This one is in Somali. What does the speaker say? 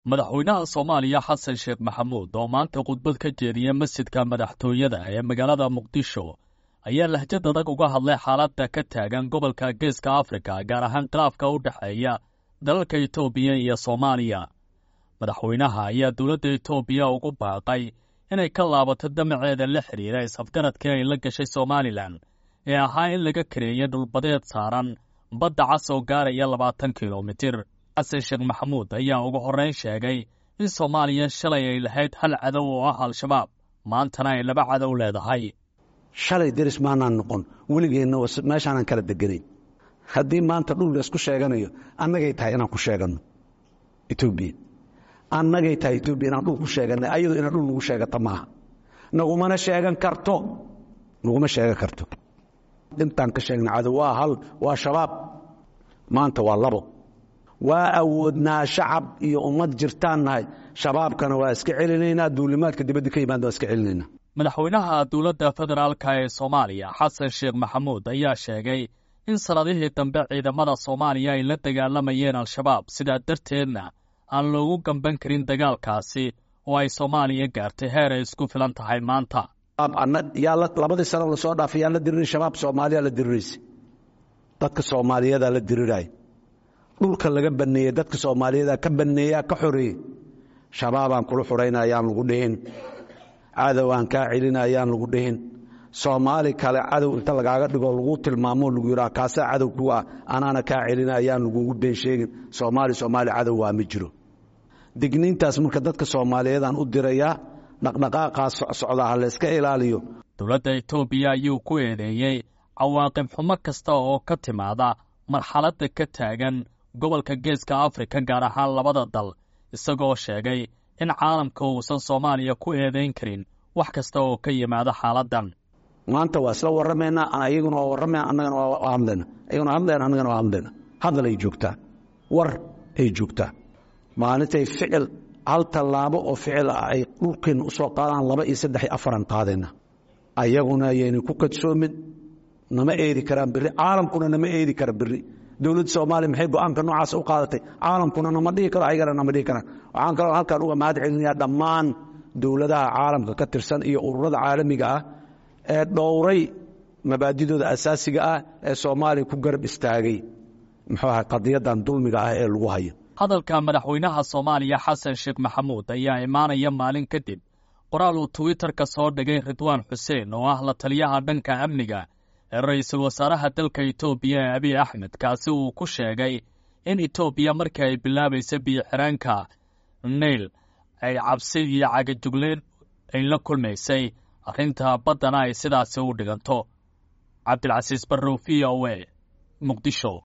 madaxweynaha soomaaliya xasan sheekh maxamuud oo maanta khudbad ka jeediya masjidka madaxtooyada ee magaalada muqdisho ayaa lahjad adag uga hadlay xaaladda ka taagan gobolka geeska afrika gaar ahaan khilaafka u dhexeeya dalalka etoobiya iyo soomaaliya madaxweynaha ayaa dowladda etoobiya ugu baaqay inay ka laabato damaceeda la xidhiira isafgaradkii ay la gashay somalilan ee ahaa in laga kareeya dhulbadeed saaran badda cas oo gaaraya labaatan kilomitir xasan sheekh maxamuud ayaa ugu horrayn sheegay in soomaaliya shalay ay lahayd hal cadow oo ah al-shabaab maantana ay laba cadow leedahay shalay deris maanaan noqon weligeenna meeshaanan kala deganayn haddii maanta dhul laysku sheeganayo annagay tahay inaan ku sheeganno etoobiya annagay tahay etoobiya inaan dhul ku sheeganay ayadu inaan dhul nagu sheegata maaha nagumana sheegan karto naguma sheegan karto intaan ka sheegna cadow waa hal waa shabaab maanta waa labo waa awoodnaa shacab iyo ummad jirtaan nahay shabaabkana waa iska celinaynaa duulimaadka dibadda ka yimaada waa iska celinaynaa madaxweynaha dowladda federaalka ee soomaaliya xasan sheekh maxamuud ayaa sheegay in sannadihii dambe ciidamada soomaaliya ay la dagaalamayeen al-shabaab sidaa darteedna aan loogu gamban karin dagaalkaasi oo ay soomaaliya gaartay heer ay isku filan tahay maanta yaa labadii sano lasoo dhaafay yaan la diriray shabaab soomaaliya la diriraysa dadka soomaaliyadaa la diriraya dhulka laga baneeyey dadka soomaaliyeeda ka baneeyaa ka xoreeyey shabaabaan kula xurayna ayaan lagu dhihin cadowaan kaa celina ayaan lagu dhihin soomaali kale cadow inta lagaaga dhigo lagu tilmaamo lagu yidhaha kaasaa cadow ku ah anaana kaa celina ayaan lagugu been sheegin soomaali soomaali cadow waa ma jiro digniintaas marka dadka soomaaliyeedaan u dirayaa dhaqdhaqaaqaas socda ha layska ilaaliyo dowladda etoobiya ayuu ku eedeeyey cawaaqib xumo kasta oo ka timaada marxaladda ka taagan gobolka geeska afrika gaar ahaan labada dal isagoo sheegay in caalamka uusan soomaaliya ku eedayn karin wax kasta oo ka yimaada xaaladdan maanta waa isla warramaynaa ayaguna waa warramaya annagana waa hadlayna ayaguna hadlayna annagana waa hadlayna hadal ay joogtaa war ay joogtaa maalintay ficil hal tallaabo oo ficil ah ay dhulkeenna u soo qaadaan laba iyo saddex iyo afaran qaadayna ayaguna ayaynan ku kadsoomin nama eedi karaan berri caalamkuna nama eedi kara berri dowladda soomaaliya maxay go-aanka noocaas u qaadatay caalamkuna nama dhihi karo ayagana nama dhihi karaan waxaan kaloo halkaan uga mahad celinayaa dhammaan dowladaha caalamka ka tirsan iyo ururada caalamiga ah ee dhowray mabaadidooda asaasiga ah ee soomaaliya ku garab istaagay muxuu ahay qadiyadan dulmiga ah ee lagu hayo hadalka madaxweynaha soomaaliya xasan sheekh maxamuud ayaa imaanaya maalin kadib qoraal uu twitterka soo dhigay ridwaan xuseen oo ah la taliyaha dhanka amniga ee ra-iisul wasaaraha dalka etoobiya ee abiy axmed kaasi uu ku sheegay in etoobiya markii ay bilaabaysa biyo-xiraanka nayl ay cabsi iyo cagajugleen ay la kulmaysay arrinta baddana ay sidaasi u dhiganto cabdilcasiis barrow v o a muqdisho